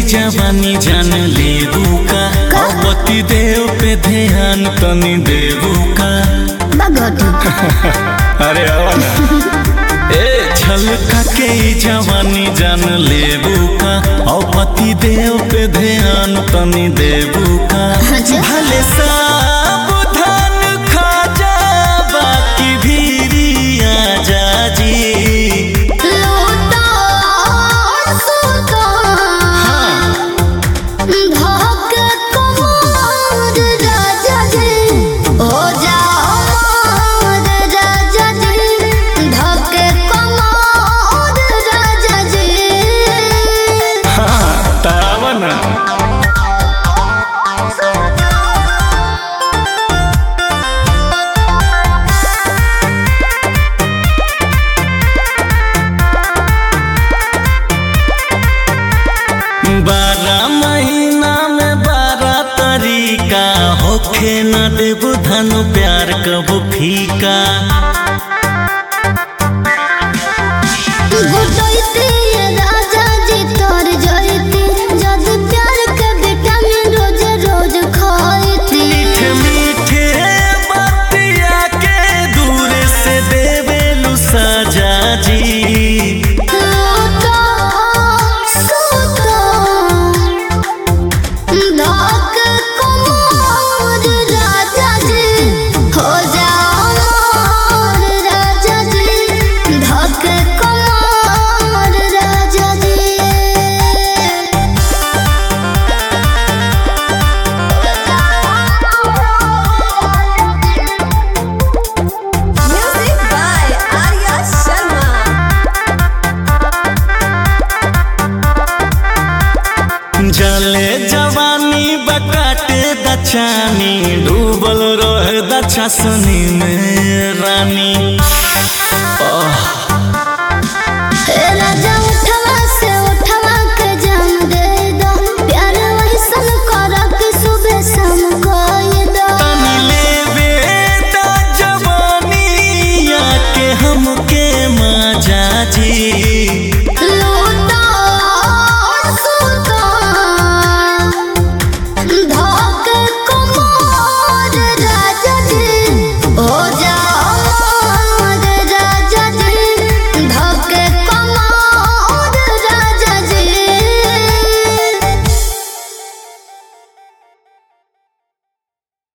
जवानी जान लेबू का पति देव पे ध्यान तनी देबू का बगटी अरे आवा ना ए छलका के ई जवानी जान लेबू का और पति देव पे ध्यान तनी देबू का अच्छा। भले सावधान खा जा बाकी भीरिया जा जी लूटा सुता धक कमर राजा जी हो जाओ राजा जी धक कमर राजा जी हाँ तावा ना बारह महीना में बारह तरीका होखे न देबू धनु प्यार कबू फीका गुटैती राजा जी तर जैती जद प्यार के विटामिन रोज रोज खाइती मीठे मीठे बतिया के दूर से देवेलू सजा जी लूटा सुता धक कमर राजा जी हो जाओ राजा जी धक कमर राजा जी Music by Arya Sharma. जले जवानी बकाटे दचानी डूबल रहे दछसनी में रानी हे